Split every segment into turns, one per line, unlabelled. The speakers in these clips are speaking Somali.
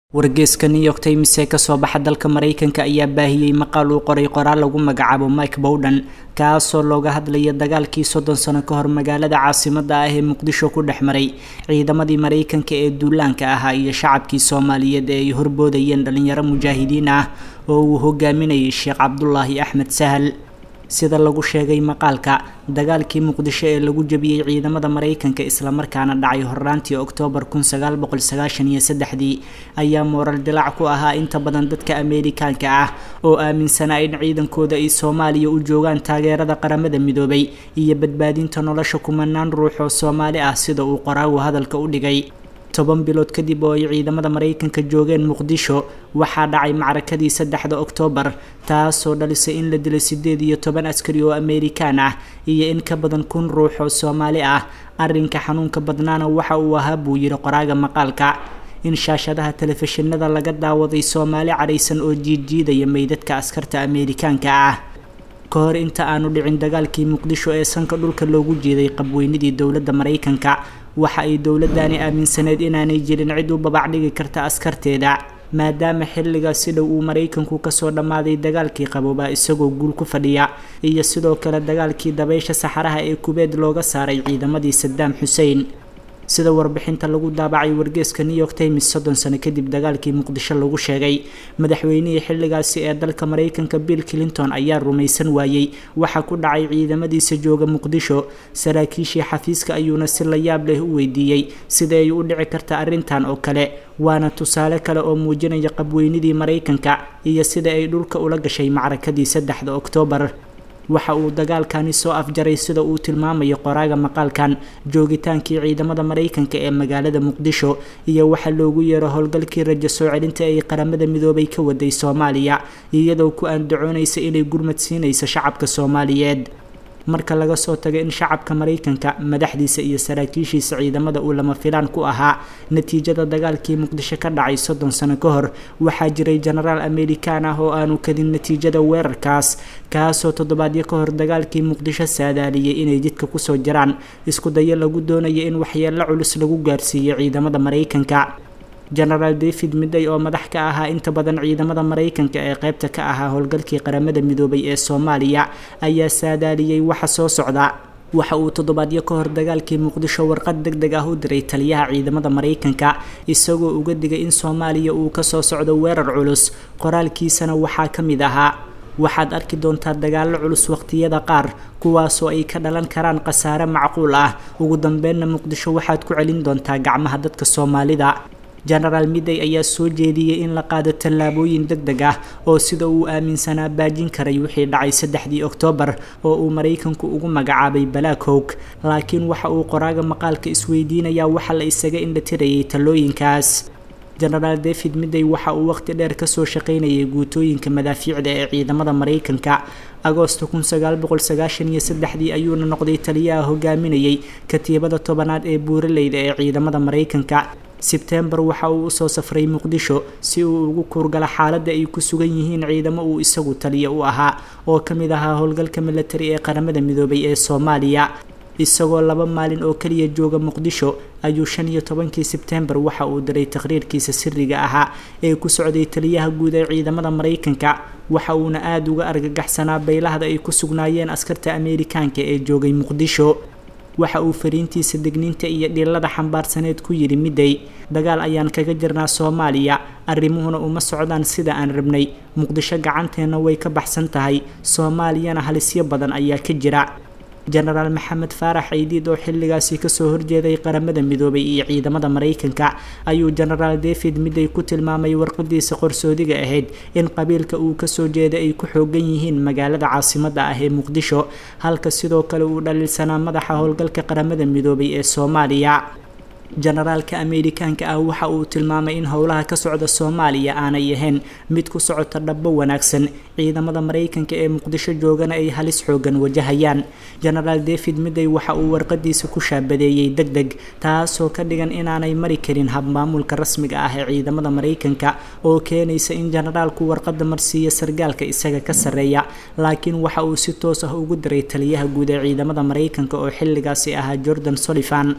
wargeyska new york times ee kasoo baxa dalka mareykanka ayaa baahiyey maqaal uu qoray qoraal lagu magacaabo mike bowden kaasoo looga hadlaya dagaalkii soddon sano ka hor magaalada caasimada ah ee muqdisho ku dhex maray ciidamadii mareykanka ee duulaanka ahaa iyo shacabkii soomaaliyeed ee ay horboodayeen dhalinyaro mujaahidiin ah oo uu hogaaminayay sheekh cabdulaahi axmed sahal sida lagu sheegay maqaalka dagaalkii muqdisho ee lagu jabiyey ciidamada mareykanka islamarkaana dhacay horraantii oktoobar kun sagaal boqol sagaashan iyo saddexdii ayaa mooral dilaac ku ahaa inta badan dadka ameerikaanka ah oo aaminsanaa in ciidankooda ay soomaaliya u joogaan taageerada qaramada midoobay iyo badbaadinta nolosha kumanaan ruux oo soomaali ah sida uu qoraagu hadalka u dhigay toban bilood kadib oo ay ciidamada mareykanka joogeen muqdisho waxaa dhacay macrakadii saddexda oktoobar taasoo dhalisay in la dilay siddeed iyo toban askari oo ameerikaan ah iyo in ka badan kun ruux oo soomaali ah arrinka xanuunka badnaana waxa uu ahaa buu yidhi qoraaga maqaalka in shaashadaha telefishinada laga daawaday soomaali cadhaysan oo jiidjiidaya meydadka askarta ameerikaanka ah ka hor inta aanu dhicin dagaalkii muqdisho ee sanka dhulka loogu jeeday qabweynidii dowladda mareykanka waxa ay dowladani aaminsaneyd inaanay jirin cid u babac dhigi karta askarteeda maadaama xilligaas si dhow uu mareykanku kasoo dhammaaday dagaalkii qaboobaa isagoo guul ku fadhiya iyo sidoo kale dagaalkii dabaysha saxaraha ee kubeed looga saaray ciidamadii sadaam xuseen sida warbixinta lagu daabacay wargeeska new york times soddon sano kadib dagaalkii muqdisho lagu sheegay madaxweynihii xilligaasi ee dalka mareykanka bill clinton ayaa rumaysan waayey waxa ku dhacay ciidamadiisa jooga muqdisho saraakiishii xafiiska ayuuna si la yaab leh u weydiiyey sida ay u dhici karta arrintan oo kale waana tusaale kale oo muujinaya qabweynidii mareykanka iyo sida ay dhulka ula gashay macrakadii saddexda oktoobar waxa uu dagaalkani soo afjaray sida uu tilmaamayo qoraaga maqaalkan joogitaankii ciidamada mareykanka ee magaalada muqdisho iyo waxa loogu yeero howlgalkii rajo soo celinta ay qaramada midoobay ka waday soomaaliya iyadoo ku andacoonaysa inay gurmad siinayso shacabka soomaaliyeed marka laga soo tago in shacabka mareykanka madaxdiisa iyo saraakiishiisa ciidamada uu lama filaan ku ahaa natiijada dagaalkii muqdisho ka dhacay soddon sano ka hor waxaa jiray jenaraal ameerikaan ah oo aanu kadin natiijada weerarkaas kaasoo toddobaadyo ka hor dagaalkii muqdisho saadaaliyay inay jidka kusoo jiraan isku dayo lagu doonayo in waxyeello culus lagu gaarsiiyo ciidamada mareykanka genaraal david midday oo madax ka ahaa inta badan ciidamada mareykanka ee qeybta ka ahaa howlgalkii qaramada midoobay ee soomaaliya ayaa saadaaliyey waxa soo socda waxa uu toddobaadyo ka hor dagaalkii muqdisho warqad deg deg ah u diray taliyaha ciidamada mareykanka isagoo uga digay in soomaaliya uu kasoo socdo weerar culus qoraalkiisana waxaa ka mid ahaa waxaad arki doontaa dagaallo culus waqtiyada qaar kuwaasoo ay ka dhalan karaan khasaare macquul ah ugu dambeynna muqdisho waxaad ku celin doontaa gacmaha dadka soomaalida genaraal midday ayaa soo jeediyey in la qaado tallaabooyin deg deg ah oo sida uu aaminsanaa baajin karay wixii dhacay saddexdii oktoobar oo uu mareykanku ugu magacaabay black howg laakiin waxa uu qoraaga maqaalka isweydiinayaa waxa la isaga indhatirayay talooyinkaas genaraal david midday waxa uu waqti dheer kasoo shaqaynayay guutooyinka madaafiicda ee ciidamada mareykanka agoosto kun sagaal boqol sagaashan iyo saddexdii ayuuna noqday taliyaha hogaaminayay katiibada tobanaad ee buuraleyda ee ciidamada mareykanka sebtembar waxa uu usoo safray muqdisho si uu ugu kuurgalo xaaladda ay ku sugan yihiin ciidamo uu isagu taliya u ahaa oo ka mid ahaa howlgalka milatari ee qaramada midoobay ee soomaaliya isagoo laba maalin oo keliya jooga muqdisho ayuu shan iyo tobankii sebtembar waxa uu diray taqhriirkiisa siriga ahaa ee ku socday taliyaha guud ee ciidamada mareykanka waxa uuna aada uga argagaxsanaa beylahda ay ku sugnaayeen askarta ameerikaanka ee joogay muqdisho waxa uu fariintiisa degniinta iyo dhilada xambaarsaneed ku yidhi midday dagaal ayaan kaga jirnaa soomaaliya arrimuhuna uma socdaan sida aan rabnay muqdisho gacanteenna way ka baxsan tahay soomaaliyana halisyo badan ayaa ka jira genaraal maxamed faarax ceydiid oo xilligaasi kasoo horjeeday qaramada midoobay iyo ciidamada mareykanka ayuu genaraal david midday ku tilmaamay warqadiisa qorsoodiga ahayd in qabiilka uu kasoo jeeday ay ku xoogan yihiin magaalada caasimada ah ee muqdisho halka sidoo kale uu dhaliilsanaa madaxa howlgalka qaramada midoobay ee soomaaliya generaalka ameerikaanka ah waxa uu tilmaamay in howlaha ka socda soomaaliya aanay ahayn mid ku socota dhabbo wanaagsan ciidamada mareykanka ee muqdisho joogana ay halis xoogan wajahayaan genaraal david midday waxa uu warqadiisa ku shaabadeeyey deg deg taasoo ka dhigan inaanay mari karin habmaamulka rasmiga ah ee ciidamada mareykanka oo keenaysa in generaalku warqada marsiiya sargaalka isaga ka sarreeya laakiin waxa uu si toos ah ugu diray taliyaha guud ee ciidamada mareykanka oo xilligaasi ahaa jordan solifan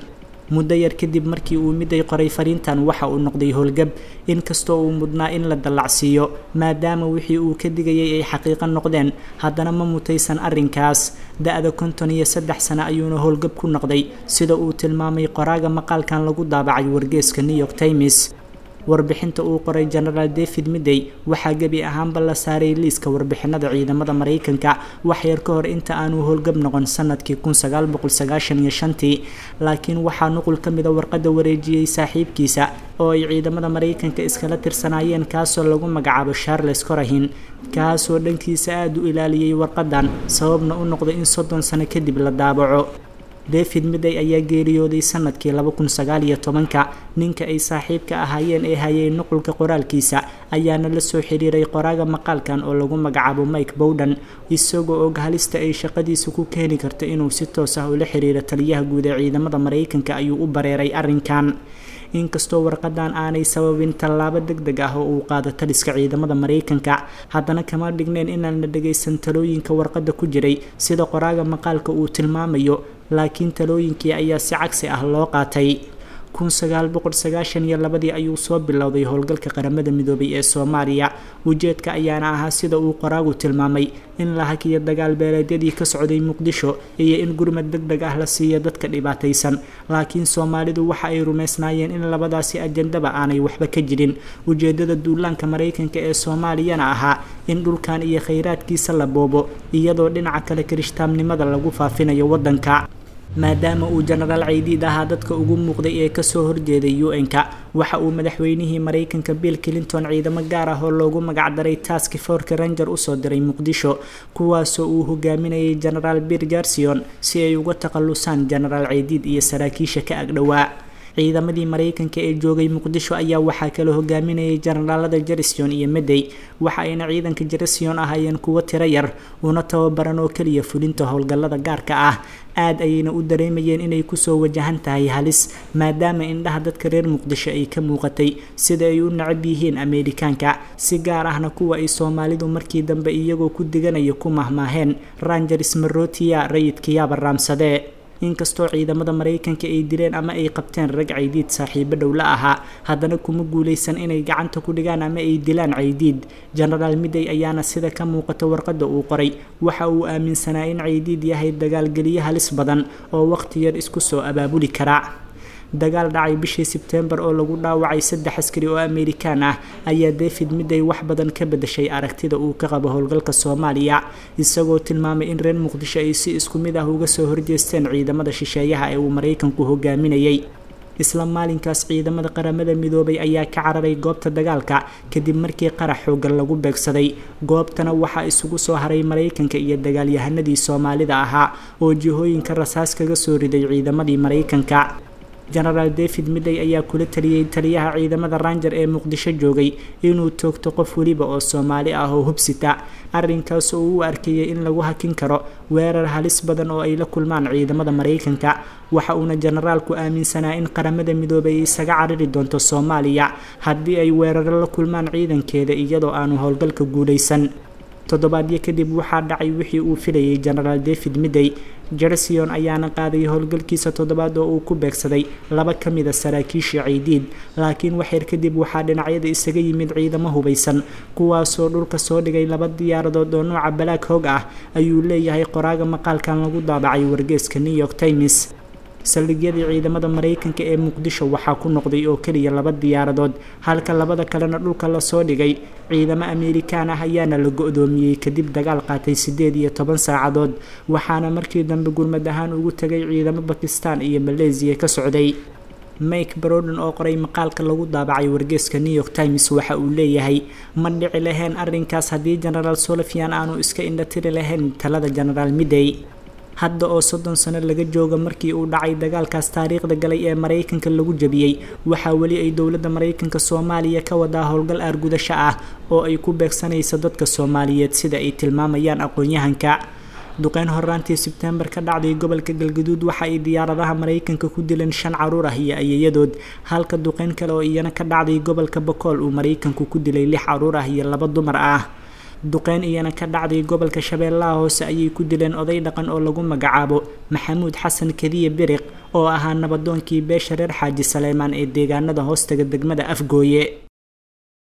muddo yar kadib markii uu miday qoray fariintan waxa uu noqday howlgab inkastoo uu mudnaa in la dallacsiiyo maadaama wixii uu ka digayay ay xaqiiqo noqdeen haddana ma mutaysan arrinkaas da-da konton iyo saddex sano ayuuna howlgab ku noqday sida uu tilmaamay qoraaga maqaalkan lagu daabacay wargeeska new york times warbixinta uu qoray genaraal david midey waxaa gebi ahaanba la saaray liiska warbixinada ciidamada maraykanka waxyar ka hor inta aanu howlgab noqon sanadkii kun sagaal boqol sagaashan iyo shantii laakiin waxaa nuqul ka mida warqadda wareejiyey saaxiibkiisa oo ay ciidamada maraykanka iskala tirsanaayeen kaasoo lagu magacaabo charles corahin kaasoo dhankiisa aada u ilaaliyey warqadan sababna u noqday in soddon sano kadib la daabaco david midey ayaa geeriyooday sanadkii laba kun sagaal iyo tobanka ninka ay saaxiibka ahaayeen ee hayay nuqulka qoraalkiisa ayaana la soo xiriiray qoraaga maqaalkan oo lagu magacaabo mike bowden isagoo og halista ay shaqadiisa ku keeni karto inuu si toos ah ula xiriiro taliyaha guud ee ciidamada maraykanka ayuu u bareeray arrinkan inkastoo warqadan aanay sababin tallaabo deg deg ah oo uu qaado taliska ciidamada maraykanka haddana kama dhigneen inaan la dhagaysan talooyinka warqadda ku jiray sida qoraaga maqaalka uu tilmaamayo laakiin talooyinkii ayaa si cagsi ah loo qaatay kun sagaal boqol sagaashan iyo labadii ayuu soo bilowday howlgalka qaramada midoobay ee soomaaliya ujeedka ayaana ahaa sida uu qoraagu tilmaamay in la hakiyo dagaal beeleedyadii ka socday muqdisho iyo in gurmad deg deg ah la siiyo dadka dhibaataysan laakiin soomaalidu waxa ay rumaysnaayeen in labadaasi ajandaba aanay waxba ka jirin ujeedada duulaanka maraykanka ee soomaaliyana ahaa in dhulkan iyo khayraadkiisa la boobo iyadoo dhinaca kale kirishtaamnimada lagu faafinayo waddanka maadaama uu genaraal caydiid ahaa dadka ugu muuqday ee kasoo horjeeday u-n-ka waxa uu madaxweynihii maraykanka bill clinton ciidamo gaar ah oo loogu magacdaray task forka ranger usoo diray muqdisho kuwaasoo uu hogaaminayay genaraal bir jarsion si ay uga takhalusaan genaraal caydiid iyo saraakiisha ka agdhowaa ciidamadii maraykanka ee joogay muqdisho ayaa waxaa kala hogaaminayay jenaraalada jerision iyo medey waxa ayna ciidanka jerision ahaayeen kuwo tiro yar una tababaran oo keliya fulinta howlgallada gaarka ah aad ayayna u dareemayeen inay kusoo wajahan tahay halis maadaama indhaha dadka reer muqdisho ay ka muuqatay sida ay u nacab yihiin ameerikaanka si gaar ahna kuwa ay soomaalidu markii dambe iyagoo ku diganaya ku mahmaaheen rangers marotiya rayidkayaaba raamsadee inkastoo ciidamada maraykanka ay dileen ama ay qabteen rag caydiid saaxiibo dhow la ahaa haddana kuma guulaysan inay gacanta ku dhigaan ama ay dilaan caydiid genaraal midey ayaana sida ka muuqata warqadda uu qoray waxa uu aaminsanaa in caydiid yahay dagaalgeliye halis badan oo waqti yar isku soo abaabuli kara dagaal dhacay bishii sebtembar oo lagu dhaawacay saddex askari oo amerikaan ah ayaa david midey wax badan ka bedeshay aragtida uu ka qabo howlgalka soomaaliya isagoo tilmaamay in reer muqdisho ay si isku mid ah uga soo horjeesteen ciidamada shisheeyaha ee uu maraykanku hogaaminayay isla maalinkaas ciidamada qaramada midoobay ayaa ka cararay goobta dagaalka kadib markii qarax xoogan lagu beegsaday goobtana waxaa isugu soo haray maraykanka iyo dagaalyahanadii soomaalida ahaa oo jihooyinka rasaas kaga soo riday ciidamadii maraykanka genaraal david midey ayaa kula taliyey taliyaha ciidamada ranger ee muqdisho joogay inuu toogto qof weliba oo soomaali ah oo hubsita arrinkaas oo u arkayay in lagu hakin karo weerar halis badan oo ay la kulmaan ciidamada maraykanka waxa uuna generaalku aaminsanaa in qaramada midoobay ay isaga cariri doonto soomaaliya haddii ay weeraro la kulmaan ciidankeeda iyadoo aanu howlgalka guulaysan toddobaadyo kadib waxaa dhacay wixii uu filayay genaraal david midey jersion ayaana qaaday howlgalkiisa toddobaad oo uu ku beegsaday laba ka mida saraakiisha ciidiid laakiin waxyar kadib waxaa dhinacyada isaga yimid ciidamo hubaysan kuwaasoo dhulka soo dhigay laba diyaaradood oo nooca balaag hoog ah ayuu leeyahay qoraaga maqaalkan lagu daabacay wargeeska new york times saldhigyadii ciidamada maraykanka ee muqdisho waxaa ku noqday oo keliya laba diyaaradood halka labada kalena dhulka lasoo dhigay ciidamo amerikaan ah ayaana la go-doomiyey kadib dagaal qaatay siddeed iyo toban saacadood waxaana markii dambe gurmad ahaan ugu tegay ciidamo bakistan iyo maleesiya ka socday mike broden oo qoray maqaalka lagu daabacay wargeeska new york times waxa uu leeyahay ma dhici lahayn arrinkaas haddii genaraal solofian aanu iska indhatiri lahayn talada genaraal midey hadda oo soddon sano laga jooga markii uu dhacay dagaalkaas taariikhda galay ee maraykanka lagu jabiyey waxaa weli ay dowladda maraykanka soomaaliya ka wadaa howlgal aargudasho ah oo ay ku beegsanayso dadka soomaaliyeed sida ay tilmaamayaan aqoon-yahanka duqeyn horaantii sebtembar ka dhacday gobolka galgaduud waxa ay diyaaradaha maraykanka ku dileen shan caruur ah iyo ayayadood halka duqeyn kale oo iyana ka dhacday gobolka bakool uu maraykanku ku dilay lix caruur ah iyo laba dumar ah duqeyn iyana ka dhacday gobolka shabeellaha hoose ayay ku dileen oday dhaqan oo lagu magacaabo maxamuud xasan kadiye biriq oo ahaa nabadoonkii beesha reer xaaji saleymaan ee deegaanada hoostaga degmada afgooye